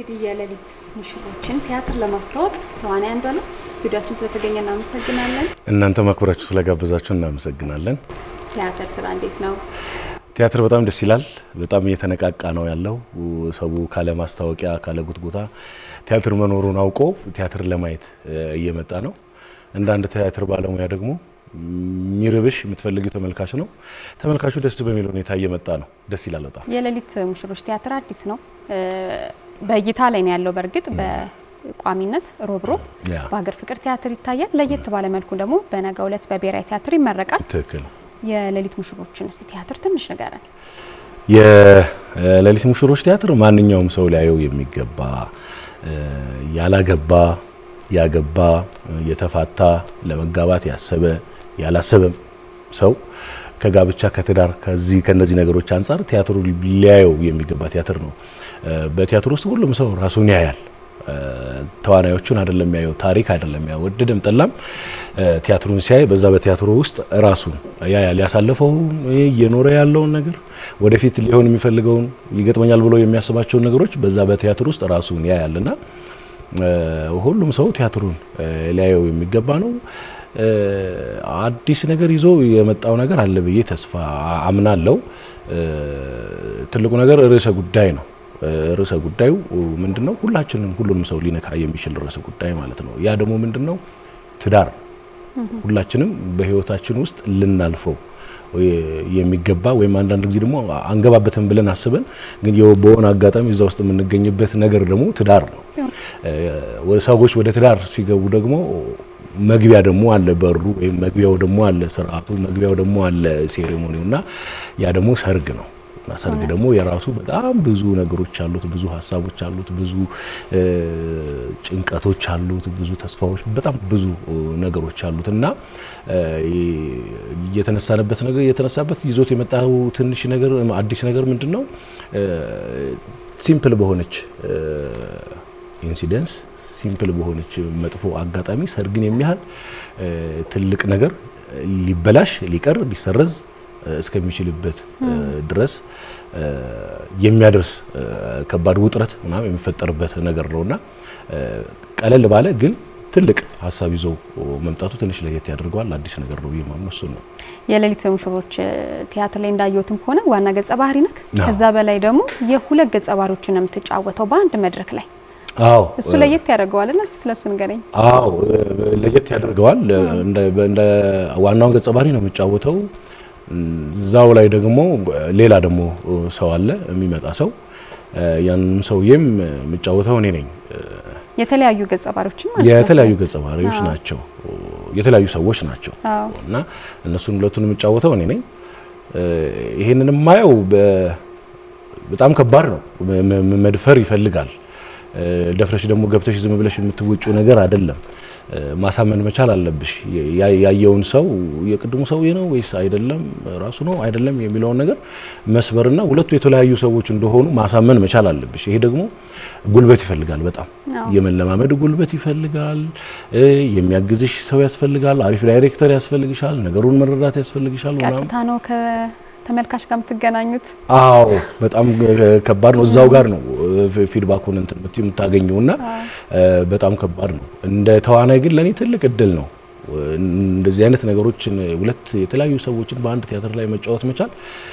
እንግዲህ የሌሊት ሙሽሮችን ቲያትር ለማስተዋወቅ ተዋናይ አንዷ ነው። ስቱዲያችን ስለተገኘ እናመሰግናለን። እናንተ ማክበራችሁ ስለጋበዛችሁ እናመሰግናለን። ቲያትር ስራ እንዴት ነው? ቲያትር በጣም ደስ ይላል። በጣም እየተነቃቃ ነው ያለው። ሰው ካለ ማስታወቂያ ካለ ጉትጉታ ቲያትር መኖሩን አውቆ ቲያትር ለማየት እየመጣ ነው። እንደ አንድ ቲያትር ባለሙያ ደግሞ የሚርብሽ የምትፈልጊው ተመልካች ነው። ተመልካቹ ደስ በሚል ሁኔታ እየመጣ ነው። ደስ ይላል በጣም። የሌሊት ሙሽሮች ቲያትር አዲስ ነው፣ በእይታ ላይ ነው ያለው። በእርግጥ በቋሚነት ሮብ ሮብ ያ በሀገር ፍቅር ቲያትር ይታያል። ለየት ባለ መልኩ ደግሞ በነገው ዕለት በብሔራዊ ቲያትር ይመረቃል። ትክክል። የሌሊት ሙሽሮችን እስቲ ቲያትር ትንሽ ንገረን። የሌሊት ሙሽሮች ቲያትር ማንኛውም ሰው ሊያየው የሚገባ ያላገባ፣ ያገባ፣ የተፋታ፣ ለመጋባት ያሰበ ያላሰበም ሰው ከጋብቻ ከትዳር ከዚህ ከነዚህ ነገሮች አንጻር ቲያትሩ ሊያየው የሚገባ ቲያትር ነው። በቲያትር ውስጥ ሁሉም ሰው ራሱን ያያል። ተዋናዮቹን አይደለም ያየው፣ ታሪክ አይደለም ያየው። ወደደም ጠላም ቲያትሩን ሲያይ በዛ በቲያትሩ ውስጥ ራሱን ያያል። ያሳለፈው እየኖረ ያለውን ነገር ወደፊት ሊሆን የሚፈልገውን ይገጥመኛል ብሎ የሚያስባቸውን ነገሮች በዛ በቲያትር ውስጥ ራሱን ያያልና ሁሉም ሰው ቲያትሩን ሊያየው የሚገባ ነው። አዲስ ነገር ይዞ የመጣው ነገር አለ ብዬ ተስፋ አምናለሁ። ትልቁ ነገር ርዕሰ ጉዳይ ነው። ርዕሰ ጉዳዩ ምንድን ነው? ሁላችንም ሁሉንም ሰው ሊነካ የሚችል ርዕሰ ጉዳይ ማለት ነው። ያ ደግሞ ምንድን ነው? ትዳር ሁላችንም በሕይወታችን ውስጥ ልናልፈው የሚገባ ወይም አንዳንድ ጊዜ ደግሞ አንገባበትም ብለን አስበን ግን በሆነ አጋጣሚ እዛ ውስጥ የምንገኝበት ነገር ደግሞ ትዳር ነው። ሰዎች ወደ ትዳር ሲገቡ ደግሞ መግቢያ ደግሞ አለ በሩ ወይም መግቢያው ደግሞ አለ ስርዓቱ፣ መግቢያው ደግሞ አለ ሴሬሞኒው እና ያ ደግሞ ሰርግ ነው። እና ሰርግ ደግሞ የራሱ በጣም ብዙ ነገሮች አሉት፣ ብዙ ሀሳቦች አሉት፣ ብዙ ጭንቀቶች አሉት፣ ብዙ ተስፋዎች፣ በጣም ብዙ ነገሮች አሉት እና የተነሳንበት ነገር የተነሳበት ይዞት የመጣው ትንሽ ነገር አዲስ ነገር ምንድን ነው? ሲምፕል በሆነች ኢንሲደንስ ሲምፕል በሆነች መጥፎ አጋጣሚ ሰርግን የሚያህል ትልቅ ነገር ሊበላሽ ሊቀር ሊሰረዝ እስከሚችልበት ድረስ የሚያደርስ ከባድ ውጥረት ምናምን የሚፈጠርበት ነገር ነውና ቀለል ባለ ግን ትልቅ ሀሳብ ይዞ መምጣቱ ትንሽ ለየት ያደርገዋል። አዲስ ነገር ነው ብዬ ማምነው እሱን ነው። የሌሊት ሙሽሮች ቲያትር ላይ እንዳየሁትም ከሆነ ዋና ገጸ ባህሪ ነክ፣ አዎ። ከዛ በላይ ደግሞ የሁለት ገጸ ባህሪዎችን ነው የምትጫወተው በአንድ መድረክ ላይ። አዎ እሱ ለየት ያደርገዋል እና እስቲ ስለሱ ንገረኝ። አዎ ለየት ያደርገዋል። እንደ እንደ ዋናውን ገጸ ባህሪ ነው የሚጫወተው። እዛው ላይ ደግሞ ሌላ ደግሞ ሰው አለ የሚመጣ ሰው። ያንንም ሰውዬም የሚጫወተው እኔ ነኝ። የተለያዩ ገጸ ባህሪዎችን ማለት ነው። የተለያዩ ገጸ ባህሪዎች አዎ። ናቸው፣ የተለያዩ ሰዎች ናቸው አዎ። እና እነሱን ሁለቱን የምጫወተው እኔ ነኝ። ይሄንን የማየው በ- በጣም ከባድ ነው። መ- መ- መድፈር ይፈልጋል። ደፍረሽ ደግሞ ገብተሽ ዝም ብለሽ የምትወጪው ነገር አይደለም። ማሳመን መቻል አለብሽ። ያ- ያየውን ሰው የቅድሙ ሰውዬ ነው ወይስ አይደለም፣ ራሱ ነው አይደለም የሚለውን ነገር መስበርና ሁለቱ የተለያዩ ሰዎች እንደሆኑ ማሳመን መቻል አለብሽ። ይሄ ደግሞ ጉልበት ይፈልጋል። በጣም አዎ። የመለማመድ ጉልበት ይፈልጋል። እ የሚያግዝሽ ሰው ያስፈልጋል። አሪፍ ዳይሬክተር ያስፈልግሻል። ነገሩን መረዳት ያስፈልግሻል ምናምን ቀጥታ ነው ከተመልካች ጋር የምትገናኙት። አዎ በጣም ከባድ ነው። እዛው ጋር ነው ፊድባኩን እንትን የምትይው የምታገኘው እና በጣም ከባድ ነው። እንደ ተዋናይ ግን ለእኔ ትልቅ እድል ነው። እንደዚህ አይነት ነገሮችን ሁለት የተለያዩ ሰዎችን በአንድ ቲያትር ላይ መጫወት መቻል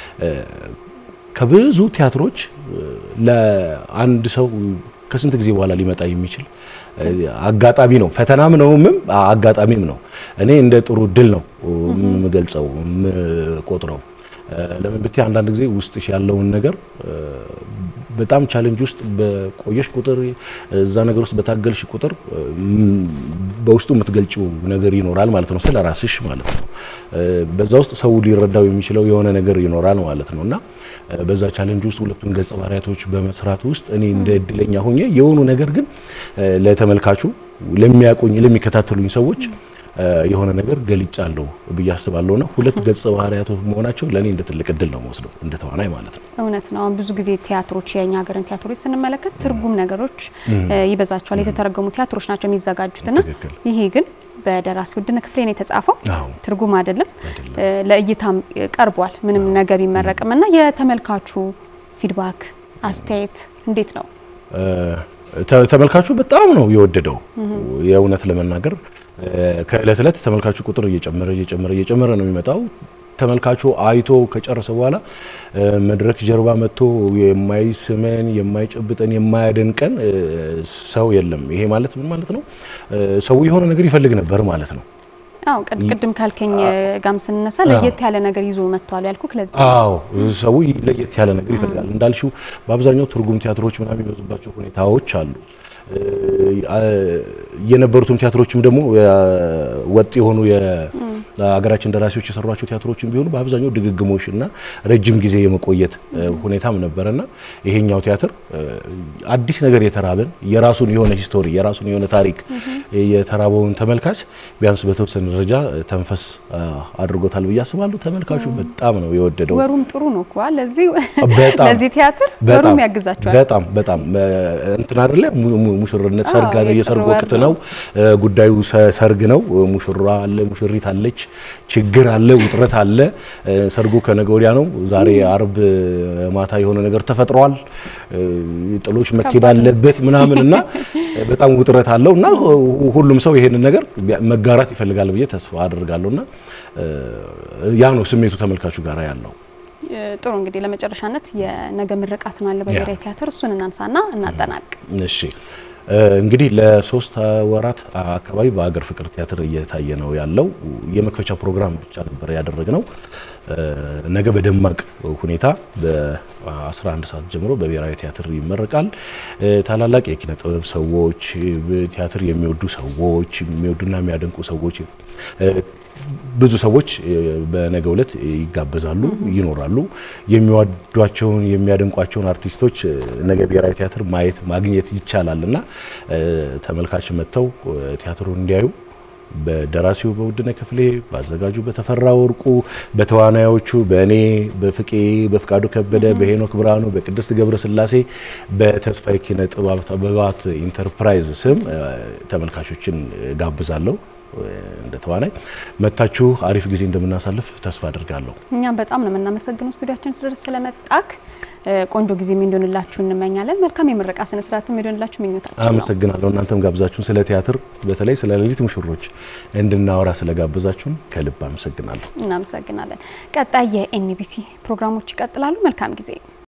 ከብዙ ቲያትሮች ለአንድ ሰው ከስንት ጊዜ በኋላ ሊመጣ የሚችል አጋጣሚ ነው። ፈተናም ነውም አጋጣሚም ነው። እኔ እንደ ጥሩ እድል ነው የምገልጸው የምቆጥረው። ለምን ብትይ አንዳንድ ጊዜ ውስጥሽ ያለውን ነገር በጣም ቻሌንጅ ውስጥ በቆየሽ ቁጥር እዛ ነገር ውስጥ በታገልሽ ቁጥር በውስጡ የምትገልጪው ነገር ይኖራል ማለት ነው፣ ስለ ራስሽ ማለት ነው። በዛ ውስጥ ሰው ሊረዳው የሚችለው የሆነ ነገር ይኖራል ማለት ነው እና በዛ ቻሌንጅ ውስጥ ሁለቱን ገጸ ባህሪያቶች በመስራት ውስጥ እኔ እንደ እድለኛ ሆኜ የሆኑ ነገር ግን ለተመልካቹ ለሚያቆኝ ለሚከታተሉኝ ሰዎች የሆነ ነገር ገልጫለሁ ብዬ አስባለሁና ሁለት ገጸ ባህሪያቶች መሆናቸው ለእኔ እንደ ትልቅ እድል ነው ወስደው እንደ ተዋናይ ማለት ነው። እውነት ነው። አሁን ብዙ ጊዜ ቲያትሮች የኛ ሀገርን ቲያትሮች ስንመለከት ትርጉም ነገሮች ይበዛቸዋል። የተተረጎሙ ቲያትሮች ናቸው የሚዘጋጁትና ትክክል። ይሄ ግን በደራሲ ውድነህ ክፍሌ ነው የተጻፈው። አዎ ትርጉም አይደለም፣ አይደለም። ለእይታም ቀርቧል። ምንም ነገር ቢመረቅም እና የተመልካቹ ፊድባክ አስተያየት እንዴት ነው? ተመልካቹ በጣም ነው የወደደው። የእውነት ለመናገር ከእለት እለት ተመልካቹ ቁጥር እየጨመረ እየጨመረ እየጨመረ ነው የሚመጣው። ተመልካቹ አይቶ ከጨረሰ በኋላ መድረክ ጀርባ መጥቶ የማይስመን የማይጨብጠን የማያደንቀን ሰው የለም። ይሄ ማለት ምን ማለት ነው? ሰው የሆነ ነገር ይፈልግ ነበር ማለት ነው። አዎ ቅድም ካልከኝ ጋም ስንነሳ ለየት ያለ ነገር ይዞ መጥቷል ያልኩ ለዚህ አዎ ሰው ለየት ያለ ነገር ይፈልጋል። እንዳልሽው በአብዛኛው ትርጉም ቲያትሮች ምናምን የሚበዙባቸው ሁኔታዎች አሉ። የነበሩትም ቲያትሮችም ደግሞ ወጥ የሆኑ የሀገራችን ደራሲዎች የሰሯቸው ቲያትሮችም ቢሆኑ በአብዛኛው ድግግሞሽ እና ረጅም ጊዜ የመቆየት ሁኔታም ነበረና ይሄኛው ቲያትር አዲስ ነገር የተራበን የራሱን የሆነ ሂስቶሪ የራሱን የሆነ ታሪክ የተራበውን ተመልካች ቢያንስ በተወሰነ ደረጃ ተንፈስ አድርጎታል ብዬ አስባለሁ። ተመልካቹ በጣም ነው የወደደው። ወሩም ጥሩ ነው እኮ ለዚህ በጣም ለዚህ ቲያትር ወሩም ያግዛቸዋል። በጣም በጣም እንትን አይደለ ሙሽርነት ሰርግ ነው፣ የሰርግ ወቅት ነው። ጉዳዩ ሰርግ ነው። ሙሽራ አለ፣ ሙሽሪት አለች፣ ችግር አለ፣ ውጥረት አለ። ሰርጉ ከነገ ወዲያ ነው። ዛሬ አርብ ማታ የሆነ ነገር ተፈጥሯል። ጥሎች መኬድ አለበት ምናምን እና በጣም ውጥረት አለው እና ሁሉም ሰው ይሄንን ነገር መጋራት ይፈልጋል ብዬ ተስፋ አድርጋለሁ እና ያ ነው ስሜቱ ተመልካቹ ጋር ያለው። ጥሩ እንግዲህ ለመጨረሻነት የነገ ምርቃት ነው አለ በብሔራዊ ቲያትር እሱን እናንሳና እናጠናቅ። እሺ እንግዲህ ለሶስት ወራት አካባቢ በሀገር ፍቅር ቲያትር እየታየ ነው ያለው። የመክፈቻ ፕሮግራም ብቻ ነበር ያደረግነው። ነገ በደማቅ ሁኔታ በ11 ሰዓት ጀምሮ በብሔራዊ ቲያትር ይመረቃል። ታላላቅ የኪነ ጥበብ ሰዎች፣ ቲያትር የሚወዱ ሰዎች፣ የሚወዱና የሚያደንቁ ሰዎች ብዙ ሰዎች በነገው ዕለት ይጋበዛሉ፣ ይኖራሉ። የሚወዷቸውን የሚያደንቋቸውን አርቲስቶች ነገ ብሔራዊ ቲያትር ማየት ማግኘት ይቻላል እና ተመልካች መጥተው ቲያትሩን እንዲያዩ በደራሲው በውድነ ክፍሌ፣ በአዘጋጁ በተፈራ ወርቁ፣ በተዋናዮቹ በእኔ በፍቄ በፍቃዱ ከበደ፣ በሄኖክ ብርሃኑ፣ በቅድስት ገብረ ስላሴ፣ በተስፋዬ ኪነ ጥበባት ኢንተርፕራይዝ ስም ተመልካቾችን ጋብዛለሁ። እንደ ተዋናይ መታችሁ አሪፍ ጊዜ እንደምናሳልፍ ተስፋ አድርጋለሁ። እኛም በጣም ነው የምናመሰግነው ስቱዲያችን ድረስ ስለመጣክ ቆንጆ ጊዜ እንዲሆንላችሁ እንመኛለን። መልካም የምረቃ ስነ ስርዓት እንዲሆንላችሁ ምኞታችን ነው። አመሰግናለሁ። እናንተም ጋብዛችሁን ስለ ቲያትር በተለይ ስለ ሌሊት ሙሽሮች እንድናወራ ስለጋበዛችሁን ከልብ አመሰግናለሁ። እናመሰግናለን። ቀጣይ የኤንቢሲ ፕሮግራሞች ይቀጥላሉ። መልካም ጊዜ